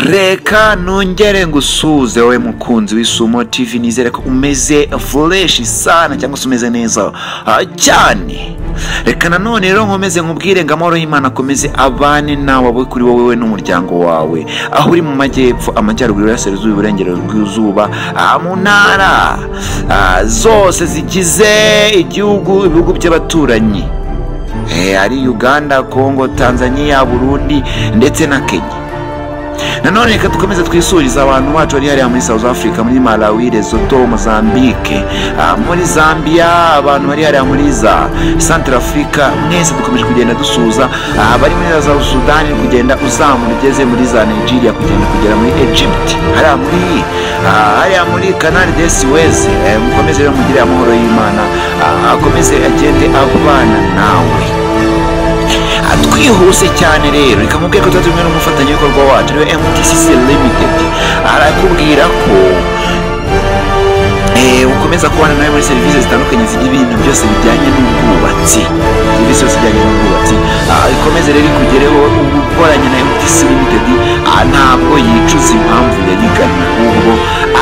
reka nongere ngusuhuze wowe mukunzi w'isumo tv nizere ko umeze fureshi sana cyangwa se umeze neza ah, cyane reka nanone rero nkomeze nkubwire ngo amahoro y'imana akomeze abane nawe abe kuri wowe we n'umuryango wawe aho uri mu majyepfo amajyaruguru y'uburasirazuba iburengerazuba ah, mu ntara ah, zose zigize igihugu ibihugu by'abaturanyi Eh, ari uganda kongo tanzania burundi ndetse na kenya nanone reka dukomeze twisurize abantu bacu bari hariya muri south africa muri malawi lesoto mozambique ah, muri zambia abantu bari hariya muri za central africa mwese dukomeje kugenda dusuhuza abari muri za sudani kugenda uzamura ugeze muri za nigeria kugenda kugera muri egypt hariya muri ah, hariya muri canal de suez Eh, mukomeze rero mugire amahoro y'imana ah, akomeze agende abana nawe twihuse cyane rero reka mubwire ko tuba tumwe n'umufatanyabikorwa wacu ariwe mtcc limited arakubwira ko eh, ukomeza kubana nawe muri serivisi zitandukanye zigira ibintu byose bijyanye n'ubwubatsi serivisi yose ijyanye n'ubwubatsi Ah, ikomeze rero ikugereho ukoranye na mtcc limited ah, ntabwo yicuza impamvu yariganye ahubwo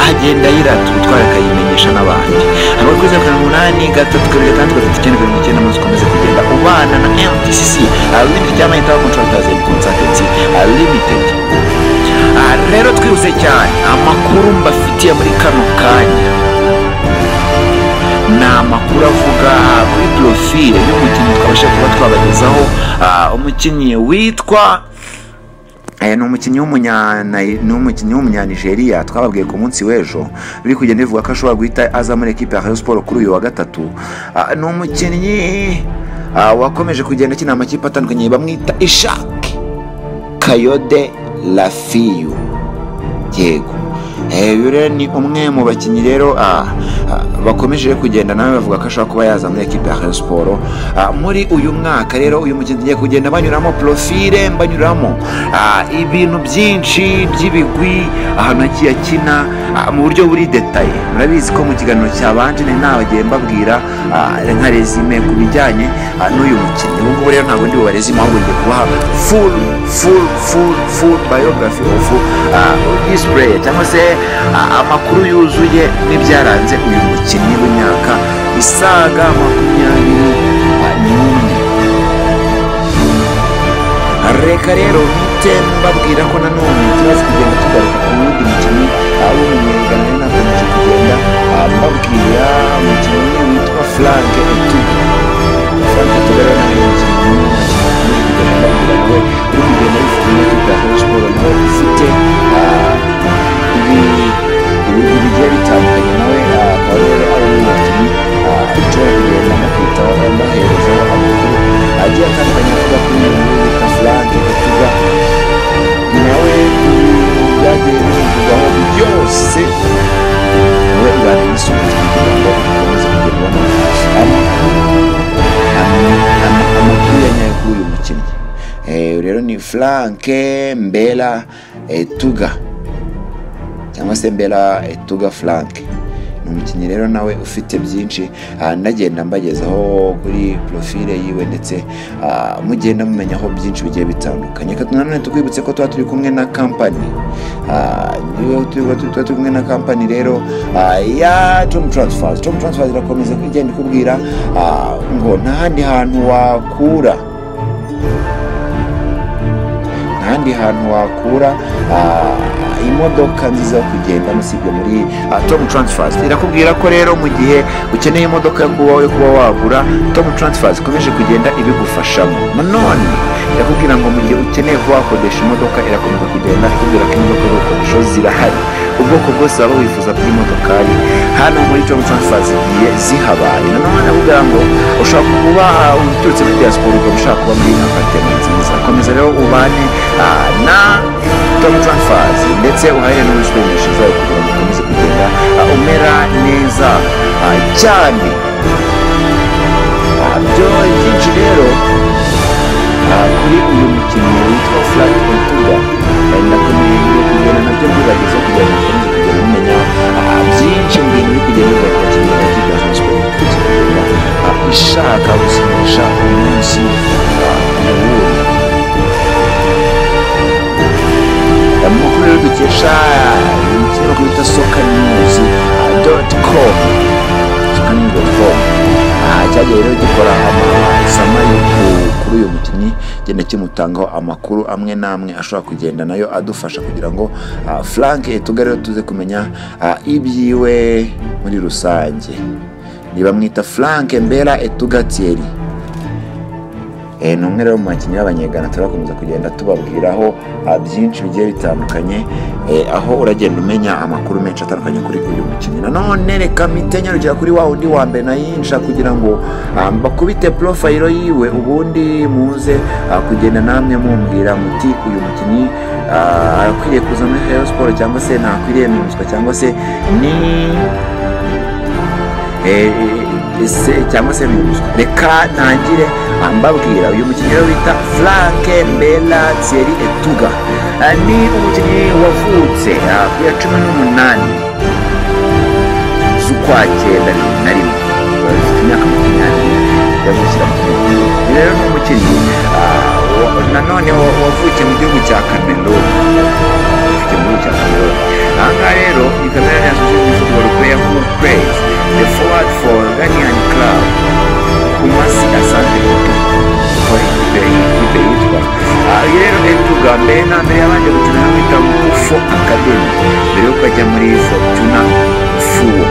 agenda yirata ubutware akayimenyesha n'abandi amakuru kuri zeru karindwi umunani gatatu kabiri gatandatu gatatu icyenda karindwi icyenda maze ukomeze kugenda ubana na mtcc limited cyangwa intaho contractors and consultancy ah, limited Ah, rero twihuse cyane amakuru mbafitiye muri kano kanya ni amakuru avuga kuri porofile y'umukinnyi twabasha kuba twabagezaho ah, umukinnyi witwa Eh, ni umukinnyi w'umunya Nai- ni umukinnyi w'umunyanigeriya twababwiye ku munsi w'ejo biri kugenda bivuga ko ashobora guhita aza muri ekipe ya Rayon Sport kuri uyu wa gatatu Ah, ni umukinnyi ah, wakomeje kugenda akina amakipe atandukanye bamwita Ishak Kayode Lafiyu yego Eh, uyu rero ni umwe mu bakinnyi rero ah, ah, bakomeje kugenda nawe bavuga ko ashobora kuba yaza muri ekipe ya Rayon Sport Ah, muri uyu mwaka rero uyu mukinnyi tugiye kugenda banyuramo profile banyuramo ah, ibintu byinshi by'ibigwi ahantu hagiye akina ah, mu buryo buri detaye murabizi ko mu kiganiro cyabanje nari nabagiye mbabwira ah, nka resume ku bijyanye ah, n'uyu mukinnyi ubu ngubu rero ntabwo ndi bubarezime ahubwo ngiye kubaha full full full full biography of ah, display cyangwa se ah, amakuru yuzuye n'ibyaranze uyu mukinnyi w'imyaka isaga makumyabiri ah, n'umwe reka rero mpite mbabwira ko nanone tumaze kugenda tugaruka ku wundi mukinnyi aho umunyenganire nakomeje kugenda ah, mbabwira umukinnyi witwa frank etuga frank etuga rero nawe ni umukinnyi mwiza cyane kugenda mbabwira nawe uri kugenda yifuza n'ikipe ya Rayon Sport nawe ufite ah, ibi ibintu bigiye bitandukanye nawe ah, akaba rero ari umukinnyi ah, ushobora kugenda amukitaho amuherezaho amakuru agiye atandukanye avuga kuri uyu nguyu witwa frank etuga nawe ibi byagiye bivugwaho byose nawe ubana n'isuku kugira ngo ukomeze kugerwaho amakuru amakuru ya nyayo kuri uyu mukinnyi Eh, uyu rero ni frank mbera etuga cyangwa se mbera etuga frank ni umukinnyi rero nawe ufite byinshi ah, ndagenda mbagezaho kuri profile yiwe ndetse ah, mugenda mumenyaho byinshi bigiye bitandukanye Reka nanone tukwibutse ko tuba turi kumwe na kampani Ah, niyo tuba turi tuba turi kumwe na kampani rero ah, ya tom transfers tom transfers irakomeza kugenda ikubwira ah, ngo nta handi hantu wakura ahandi hantu wakura ah, imodoka nziza yo kugendamo usibye muri ah, tom transfers irakubwira ko rero mu gihe ukeneye imodoka yo kuba yo kuba wagura tom transfers ikomeje kugenda ibigufashamo nanone irakubwira ngo mu gihe ukeneye kuba wakodesha imodoka irakomeza kugenda ikubwira ko imodoka z'ibikoresho zirahari ubwoko bwose waba wifuza bw'imodokari hano muri tom transfers zigiye zihabaye nanone arakubwira ngo ushobora kuba ah, uturutse muri diaspora ukaba ushaka kuba muri apartment nziza komeza rero ubane ah, na tom transfers ndetse uhahe n'ubwishingizi zawe kugira ngo ukomeze kugenda ah, umera neza ah, cyane Ah, byo byinshi rero ah, kuri uyu mukinnyi witwa frank etuga kandi nakomeye kugenda nabyo mbibagezeho kugira ngo mukomeze kugenda mumenya ah, byinshi mu bintu biri kugenda biva ku bakinnyi ba kipe ya Rayon Sport ikunze kugenda ah, ishaka gusinyisha umunsi ah, ku wundi amakuru rero dukesha ikinyamakuru bita soka niwuzi doti komu soka niwuzi doti komu cyagiye rero gikora amasama yo ku- kuri uyu mukinnyi genda kimutangaho amakuru amwe n'amwe ashobora kugenda nayo adufasha kugira ngo ah, frank tuga rero tuze kumenya ah, ibyiwe muri rusange ntibamwita frank mbera etugatieri Eh, ni umwe rero mu bakinnyi b'abanyegana turakomeza kugenda tubabwiraho ah, byinshi bigiye bitandukanye eh, aho uragenda umenya amakuru menshi atandukanye kuri uyu mukinnyi nanone reka mpite nyarukira kuri wa wundi wa mbere nayinjira kugira ngo ah, mbakubite porofayiro yiwe ubundi muze ah, kugenda namwe mumbwira muti uyu mukinnyi ah, arakwiriye kuza muri Rayon Sports cyangwa se ntakwiriye minuswa cyangwa se ni Eh, ese cyangwa se bimuswa reka ntangire ah, mbabwira uyu mukinnyi rero bita frank mbela tieri etuga Ah, ni umukinnyi wavutse ah, ku ya cumi n'umunani z'ukwa cyenda na rimwe Ah, afite imyaka makumyabiri yavukira mu gihugu rero ni umukinnyi ah, wa- nanone wa- wavukiye mu gihugu cya kameruni ufite muri cya kameruni aha ngaha rero ni kameruni yasoje football player who plays the forward for Ghanaian club Kumasi Asante Kotoko for ikipe ikipe yitwa aha iyi rero etuga mbere na mbere yabanje gukina hano bita Gufo Academy mbere yuko ajya muri Fortuna Fuwo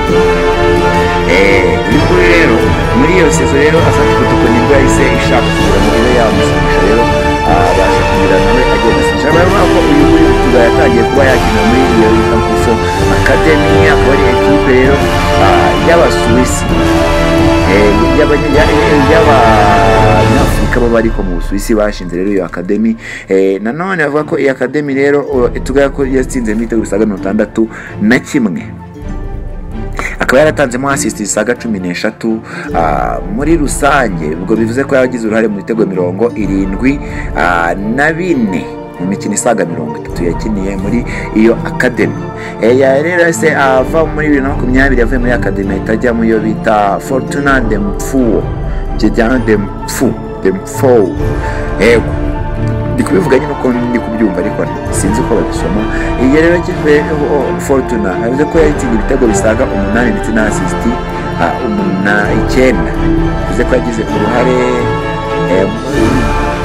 bikuri rero muri iyo sezo rero asabye kutuko nibwo yahise ishaka kugura muri yabo yamusumisha rero abasha kugira nawe agenda asinyisha barabona ko uyu muri Portugal yatangiye kuba yakina muri iyo yita Kuso Academy akaba ari ekipe rero ah, y'Abasuwisi Eh, y'abanya- ya- ya- y'abanyafurika baba ariko mu busuwisi bashinze rero iyo akademi Eh, nanone bavuga ko iyi akademi rero tuga yatsinze ibitego bisaga mirongo itandatu na kimwe akaba yaratanzemo asisiti zisaga cumi n'eshatu ah, muri rusange ubwo bivuze ko yagize uruhare mu bitego mirongo irindwi ah, na bine mu mikino isaga mirongo itatu yakiniye muri iyo akademi Eh, ya- rero se ava muri bibiri na makumyabiri yavuye muri akademi ahita ajya mu yo bita fortuna demfuwo kijyana demfu demfowu yego ndi kubivuga nyine uko ndi kubyumva ariko sinzi uko babisoma iyi rero kipe oh, fortuna yavuze ko yayitsinda ibitego bisaga umunani ndetse na asisiti ah, umuna icyenda bivuze ko yagize uruhare eh, mu-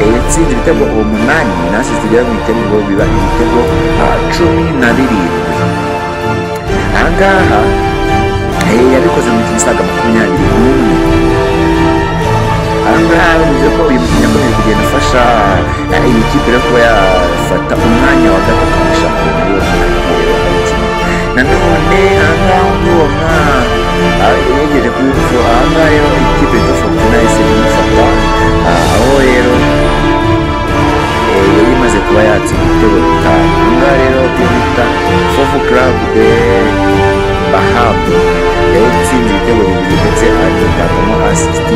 eh, yatsinze ibitego umunani na asisiti igera mu icyenda ngo biba ibitego ah, cumi na birindwi aha ngaha eh, yabikoze mu mikino isaga makumyabiri n'umwe ahangaha bivuze ko uyu mukinnyi akomeje kugenda afasha eh, iyi kipe rero kuba yafata umwanya wa gatatu mu shampiyona y'ubukungu nanone ahangaha undi wa mwana yegereje kuri ubu ahangaha rero ikipe yitwa fortuna yahise imufata ah, aho rero eh, yari imaze kuba yatsinda ibitego bitanu ahangaha rero iyo bita fofu club de bahabu yari itsinze ibitego bibiri ndetse agatangamo asisiti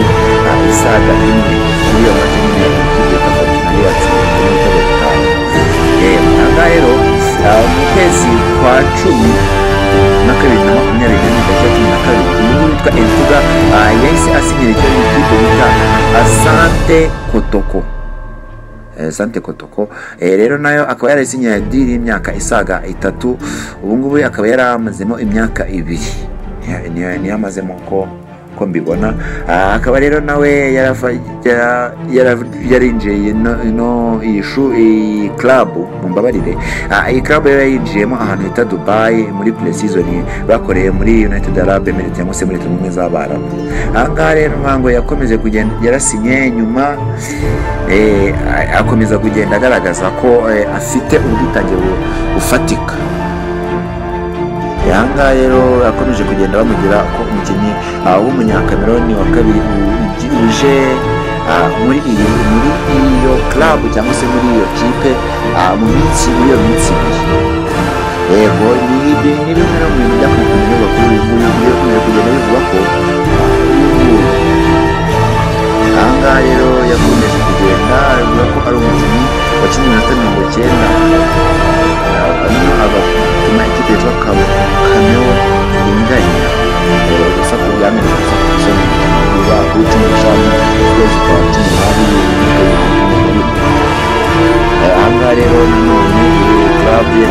isaga imwe muri iyo mace nyine ikipe yitwa fortuna yari yatsinze ibitego bitanu ahangaha rero ah, mu kwezi kwa cumi na kabiri na makumyabiri na rimwe cumi na kabiri umuntu witwa Entuga ah, yahise asinyira icyo ikipe bita Asante Kotoko Eh, Sante Kotoko Eh, rero nayo akaba yarasinyiye diri y'imyaka isaga itatu ubu ngubu akaba yaramazemo imyaka ibiri Niyo- niyo- niyo amazemo ko ko mbibona Ah, akaba rero nawe yarava- yara- yara- yarinjiye ino- ino iyi shu- iyi klabu mumbabarire Ah, iyi klabu yari yinjiyemo ahantu hita dubayi muri puresizoni bakoreye muri united arab emirates cyangwa se muri leta zunze ubumwe z'abarabu ahangaha rero ntabwo yakomeje kugenda yarasinye nyuma eh, a- akomeza kugenda agaragaza ko eh, afite ubwitange bu- bufatika ahangaha rero akomeje kugenda bamugira ko umukinnyi ah, w'umunyakameroni wa kabiri u- ugi- uje ah, muri iyi muri iyo klabu cyangwa se muri iyo kipe ah, mu minsi muri iyo minsi ibiri yego ni ibi- ni bimwe no mu bintu byakomeje kunyurwa kuri uyu nguyu byo kugenda bivuga ko ah, uyu nguyu ahangaha rero yakomeje kugenda avuga ko ari umukinnyi wakinnye iminota mirongo icyenda hanyuma agatuma ikipe yitwa Kam- kameo inganya Eh, gusa ku byamenye gusa ku isoni biba kuri cumi n'eshanu ukwezi kwa cumi n'abiri bibiri na makumyabiri na rimwe Eh, ahangaha rero nanone iyi club ye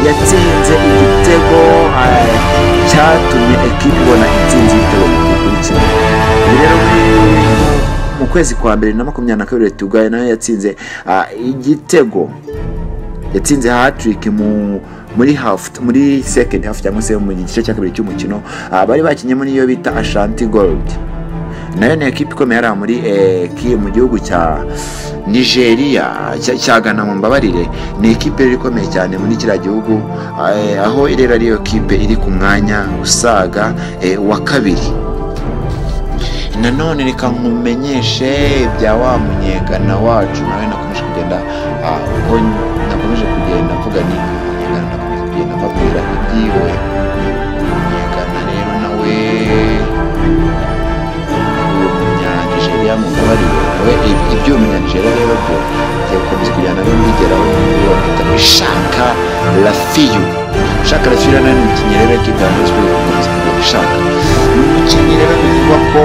yatsinze igitego ah, cyatumye ekipa ibona intsinzi y'ibitego bikurikira ibi rero muri- mu kwezi kwa mbere na makumyabiri na kabiri tugaye nayo yatsinze ah, igitego yatsinze hatrick mu muri half muri second half cyangwa se mu gice cya kabiri cy'umukino ah, bari bakinyemo n'iyo bita Ashanti Gold nayo ni ekipe ikomeye hariya muri eh, ki- mu gihugu cya Nigeria cya- cya Ghana mu mbabarire ni ekipe rero ikomeye cyane muri kiriya gihugu eh, aho rero ariyo kipe iri ku mwanya usaga eh, wa kabiri nanone reka nkumenyeshe bya wa munyegana wacu nawe nakomeje kugenda ah, uko nakomeje kugenda mvuga ni munyegana nakomeje kugenda mbabwira ibyiwe munyegana rero nawe uwo munyanigeria mumbabarire we ib- ibyo uwo munyanigeria rero byo ngiye gukomeza kugenda nawe mbigeraho uwo bita ishaka rafiyu shaka rafiyu rero nawe ni umukinnyi rero w'ikipe ya Rayon Sports, gukomeza kugenda ishaka ni umukinnyi rero bivugwa ko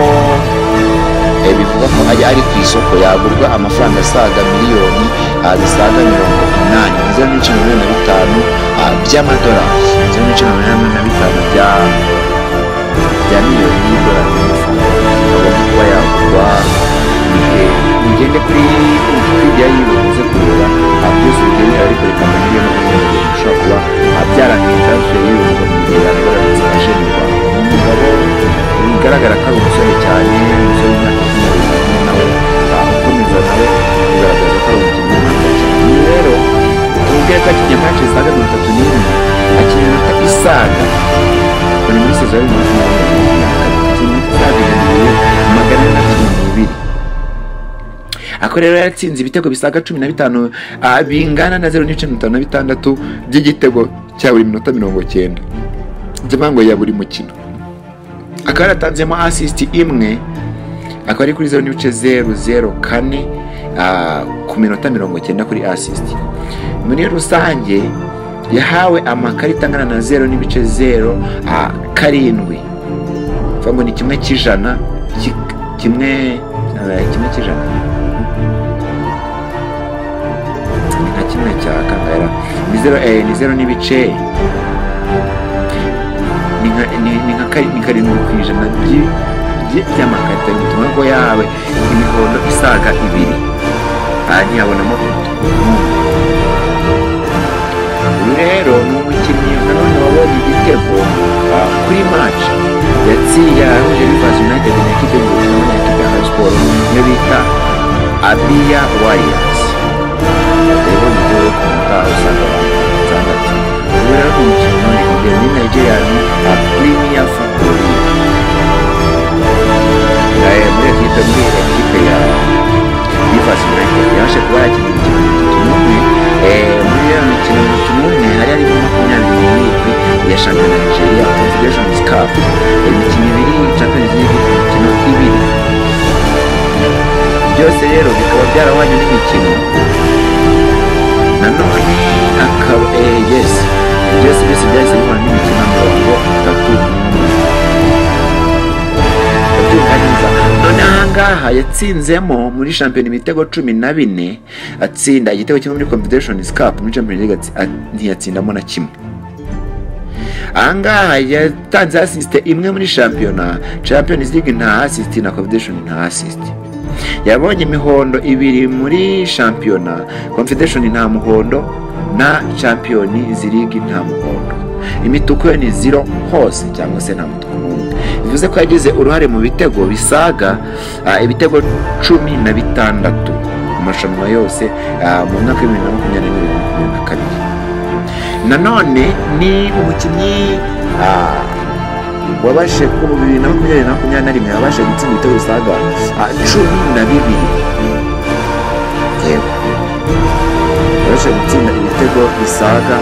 Eh, bivugwa ko ari ari ku isoko yagurwa amafaranga asaga miliyoni ah, zisaga mirongo inani zeru n'ibice mirongo inani na bitanu ah, by'amadolari zeru n'ibice mirongo inani na bitanu bya bya miliyoni y'idolari agomba kuba yagurwa Eh, mugende kuri wikipedia yiwe muze kureba ah, byose bigendera ariko reka mbamenye n'ubundi bishobora kuba ah, byarangiye transfer y'ibihumbi bibiri ya dolari zirashinirwa umugabo bigaragara ko ari umusore cyane umusore w'imyaka makumyabiri n'umwe nawe ah, ukomeza nawe bigaragaza ko ari umukinnyi w'umwaka cyane rero ubwe yakinnye match zisaga mirongo itatu n'imwe akina iminota isaga buri muri sezo ya bibiri na makumyabiri na kane akina iminota isaga ibihumbi magana ane na cumi n'ibiri ako rero yatsinze ibitego bisaga cumi na bitanu ah, bingana na zeru n'ibice mirongo itanu na bitandatu by'igitego cya buri minota mirongo cyenda by'amango ya buri mukino akaba yaratanzemo asisiti imwe akaba ari kuri zeru n'ibice zeru zeru kane ah, ku minota mirongo cyenda kuri asisiti muri rusange yahawe amakarita angana na zeru n'ibice zeru ah, karindwi bivuga ngo ni kimwe cy'ijana ki- kimwe eh, kimwe cy'ijana ni nka kimwe cya kangara ni zeru eh, ni zeru n'ibice ni nka ni- ni nka kari- ni karindwi ku ijana by'i- by'i- by'amakarita bituma ko yawe imihondo isaga ibiri aha ntiyabonamo uyu rero ni umukinnyi nanone wabonye igitego ah, kuri match yatsiye yahuje Rivers United na ekipe y'ubururu na ekipe ya Rayon Sports niyo bita Abia Warriors rero ni byo ku mutaha usanga abantu usanga ati ubu rero ni umukino none imbere muri Nigeria ni a Premier Football League Eh, muri ekipe muri ekipe ya Rivers United yaje kuba yakina imikino itatu n'umwe Eh, muri iyo mikino umukino umwe hari harimo makumyabiri n'irindwi ya shampiyona ya Nigeria Confederations Cup imikino ibiri Champions League imikino ibiri byose rero bikaba byarahwanye n'imikino nanone akaba eh, yes byose byose byahise bihura n'imikino mirongo itatu n'umwe ndabyumviriza none ahangaha yatsinzemo muri shampiyona ibitego cumi na bine atsinda igitego kimwe muri confederation cup muri champions league atsi- a- ntiyatsindamo na kimwe ahangaha yatanze asisite imwe muri shampiyona champions league nta asisite na confederation nta asisite yabonye imihondo ibiri muri shampiyona confederation nta muhondo na champiyoni zirigi nta muhondo imituku yo ni zero hose cyangwa se nta mutuku n'umwe bivuze ko yagize uruhare mu bitego bisaga ah, ibitego cumi na bitandatu mu marushanwa yose ah, mu mwaka w'ibihumbi bibiri na makumyabiri n'ibiri na makumyabiri na kabiri nanone ni umukinnyi ah, wabashe kuba mu bibiri na makumyabiri na makumyabiri na rimwe wabashe gutsinda ibitego bisaga ah, cumi na bibiri yewe wabashe gutsinda ibitego bisaga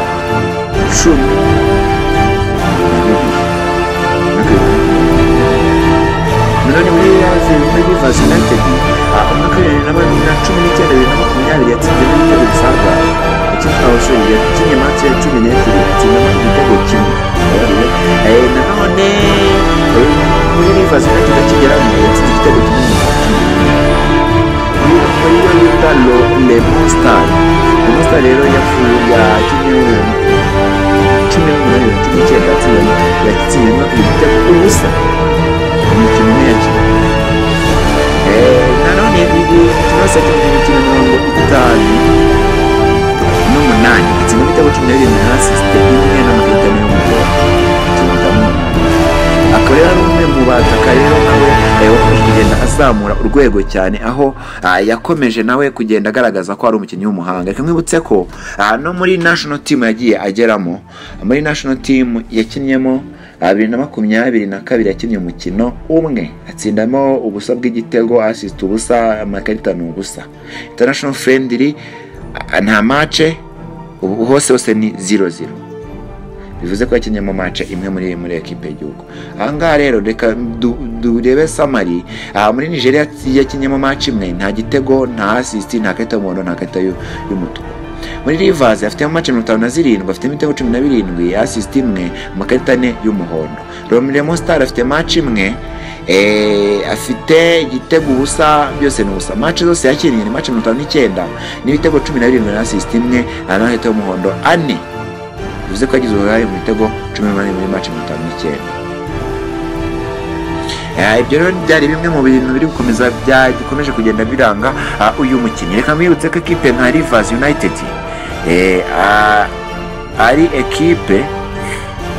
cumi na bibiri nanone muri yaje muri Rivers United ah, umwaka w'ibihumbi bibiri na makumyabiri na cumi n'icyenda bibiri na makumyabiri yatsinzemo ibitego bisaga ikipe abasore yakinnye match ya cumi n'ebyiri yatsindamo igitego kimwe Eh, nanone eh, muri Rivers United akigeramo yatsinze igitego kimwe mu muri yo bita lo le monster le monster rero yafu yakinnye cy'ibihumbi bibiri na mirongo itanu n'umunani ikigo cy'ibitego cumi na bibiri na sisite imwe na magana atanu mirongo itanu akaba rero ari umwe mu bataka rero nawe eh, wakomeje kugenda azamura urwego cyane aho ah, yakomeje nawe kugenda agaragaza ko ari umukinnyi w'umuhanga reka mwibutse ko ah, no muri national team yagiye ageramo muri national team yakinnyemo bibiri na makumyabiri na kabiri yakinnye umukino umwe atsindamo ubusa bw'igitego asisita ubusa amakarita ni ubusa international friendly a- nta mace ubu hose hose ni ziro ziro bivuze ko yakinnye mu mace imwe muri muri ekipe y'igihugu aha ngaha rero reka du- durebe samari aha muri nigeria yakinnye mu mace imwe nta gitego nta asisiti nta karita y'umuhondo nta karita y'u- y'umutuku muri Rivers afitemo amace mirongo itanu na zirindwi afitemo ibitego cumi na birindwi asisiti imwe amakarita ane y'umuhondo Romelu Star afite mace imwe eh, afite igitego ubusa byose ni ubusa mace zose yakiriye ni mace mirongo itanu n'icyenda n'ibitego cumi na birindwi na asisiti imwe amakarita y'umuhondo ane bivuze ko yagize uruhare mu bitego cumi n'umunani muri mace mirongo itanu n'icyenda Eh, ibyo rero byari bimwe mu bintu biri gukomeza byakomeje kugenda biranga ah, uyu mukinnyi reka mwibutse ko ekipe nka Rivers United eh, ah, ari ekipe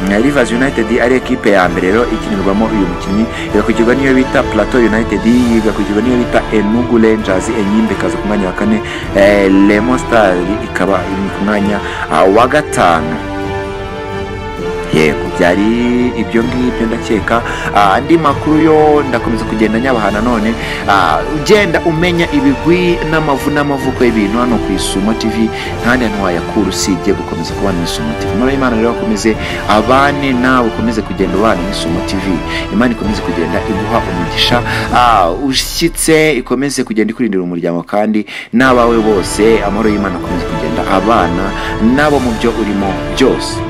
na Rivers United ari ekipe ya mbere rero ikinirwamo uyu mukinnyi igakurikiwa n'iyo bita Plateau United igakurikiwa n'iyo bita Enugu Rangers Enyimba ikaza ku mwanya wa kane eh, Lemo Stars ikaba iri ku mwanya ah, wa gatanu yego byari ibyo ngibyo ndakeka Ah, andi makuru yo ndakomeza kugenda nyabaha nanone Ah, ugenda umenya ibigwi n'amavu n'amavuko y'ibintu hano ku isumo tv ntandi hantu wayakura usibye gukomeza kubana n'isumo tv muri imana rero akomeze abane nawe ukomeze kugenda ubana n'isumo tv imana ikomeze kugenda iguha umugisha Ah, ushyitse ikomeze kugenda ikurindira umuryango kandi n'abawe bose amahoro y'imana akomeze kugenda abana nabo mu byo urimo byose